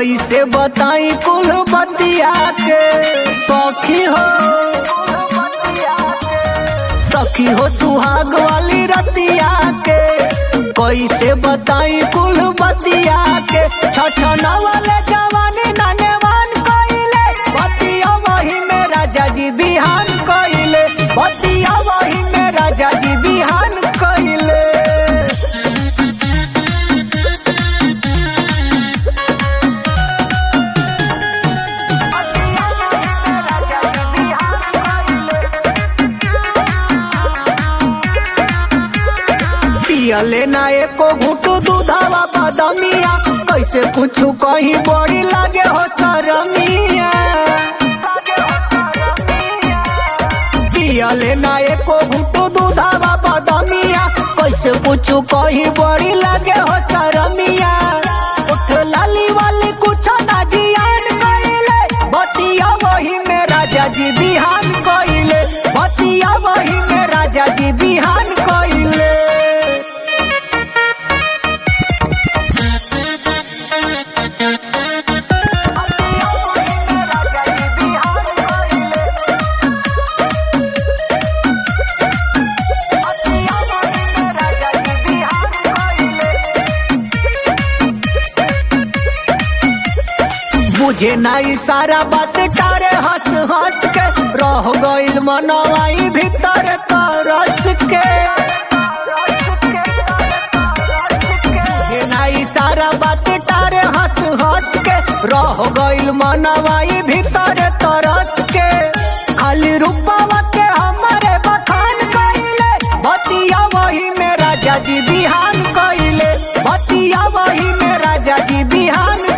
कैसे बताई कुल बतिया के सखी हो सखी हो सुहाग वाली रतिया के कैसे बताई कुल बतिया के छछना वाले जवानी नानेवान कइले बतिया वही में राजा जी बिहान कइले बतिया वही में राजा जी बिहान कइले पियले ना एको घुटू दूधावा बदमिया कैसे कुछ कहीं बड़ी लागे हो सरमिया पियले ना एको घुटू दूधावा बदमिया कैसे कुछ कहीं बड़ी लागे हो सरमिया उठ लाली वाली कुछ ना जियान कइले बतिया वही में राजा जी बिहान कइले बतिया वही में राजा जी बिहान कइले बुझे नाई सारा बात टारे हंस हंस के रह गइल मनवाई भीतर तरस के बुझे नाई सारा बात टारे हंस हंस के रह गइल मनवाई भीतर तरस के खाली रूपवा के हमारे बखान कइले बतिया वही में राजा जी बिहान कइले बतिया वही में राजा जी बिहान